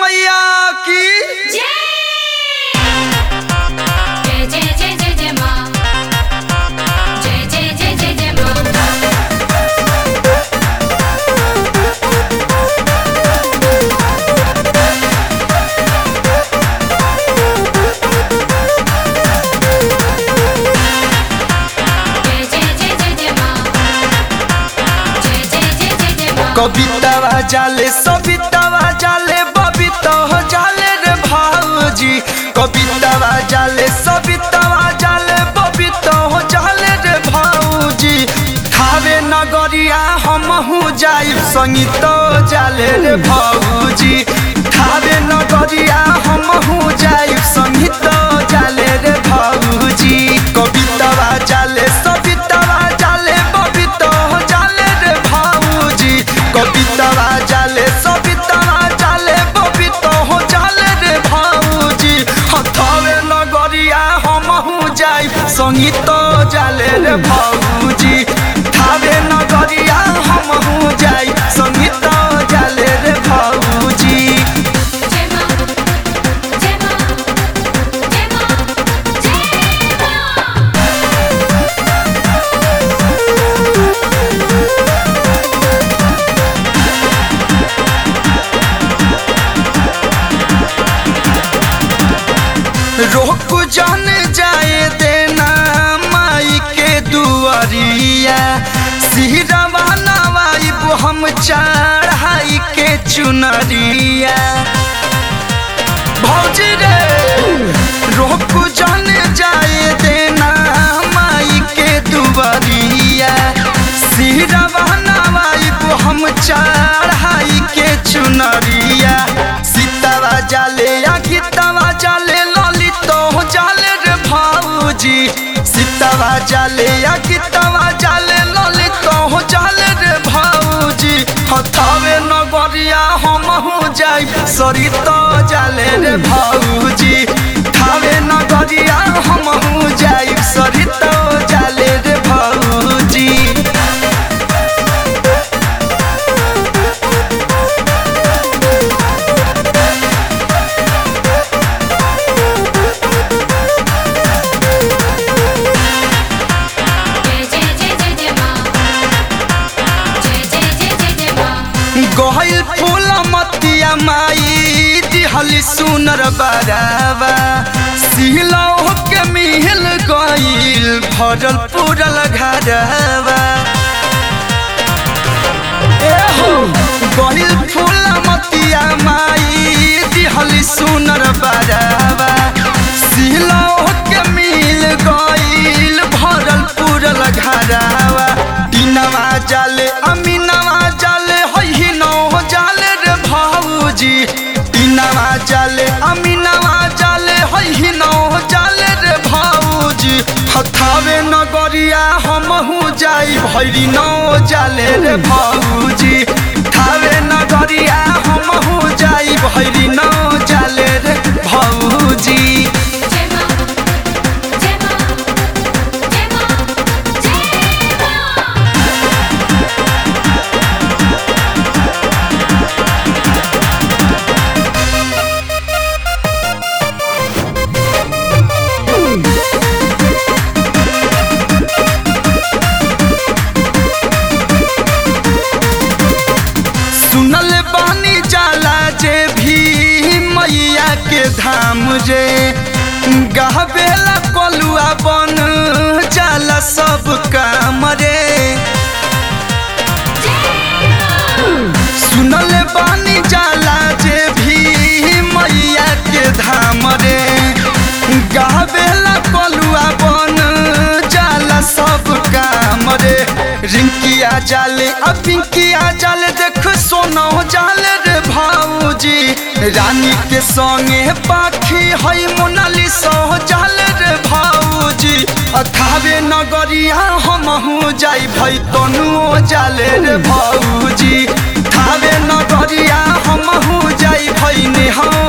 मैया की जय जय जय जय जय जय माँ जय जय जय जय जय माँ जय जय जय जय जय माँ जय जय जय जय जय माँ कवितावा जाले सवितावा जाले बबिता हो जाले रे भाऊजी कवितावा जाले सवितावा जाले बबिता हो जाले रे भाऊजी खावे नगरिया हमहू जाइब संगीत जाले रे भाऊजी खावे नगरिया हमहू जाइब संगीत जाले रे भाऊजी कवितावा जाले सवितावा जाले बबिता हो जाले रे भाऊजी कवितावा जाले सवितावा जाले बबिता हो जाले रे भाऊजी हथावे नगरिया हमहू जाई संगीत जाले रे भाऊजी थावे नगरिया हमहू जाई संगीत जाले रे भाऊजी जय माँ जय माँ जय माँ जय माँ रोक जान जाए देना माई के दुआरिया सिहरवा नवाइब हम चढ़ाई के चुनरिया भौजी रे रोक जान जाए देना माई के दुआरिया सिहरवा नवाइब हम चढ़ाई के चुनरिया सीतावा जाले या गीतावा जाले ललित हो जाले रे भाऊजी सीतावा जाले या गीतावा जाले ललित हो जाले रे भाऊजी हथावे नगरिया हमहू जाई सरित जाले रे भाऊजी थावे नगरिया हमहू जाई सरित जाले रे भाऊजी जय जय जय जय जय माँ जय जय जय जय जय माँ गहिल फूल मतिया माई दिहली सुनर बरावा सिलौ के मिहिल गइल भरल पूरल घरवा एहो गहिल फूल मतिया माई दिहली सुनर बरावा सिलौ के मिल गइल भरल पूरल घरवा दिनवा जाले अमीनवा जाले होई नौ जाले रे भाऊजी दिनवा जाले अमीनवा जाले होई नौ जाले रे भाऊजी हथावे नगरिया हमहू जाई भैरी नौ जाले रे भाऊजी थावे नगरिया हमहू जाई भैरी नौ जाले रे भाऊजी जय माँ जय माँ जय माँ जय माँ सुनल बानी जाला जे भी मैया के धाम रे गहबेला कलुआ बन जाला सब काम रे सुनल बानी जाला जे भी मैया के धाम रे गहबेला कलुआ बन जाला सब काम रे रिंकिया जाले आ पिंकिया जाले देख सोना जाले रे भाऊजी रानी के संगे पाखी हई मोनालिसा जाले रे भाऊजी अथावे नगरिया हमहू जाई भई तनु जाले रे भाऊजी थावे नगरिया हमहू जाई भई नेहा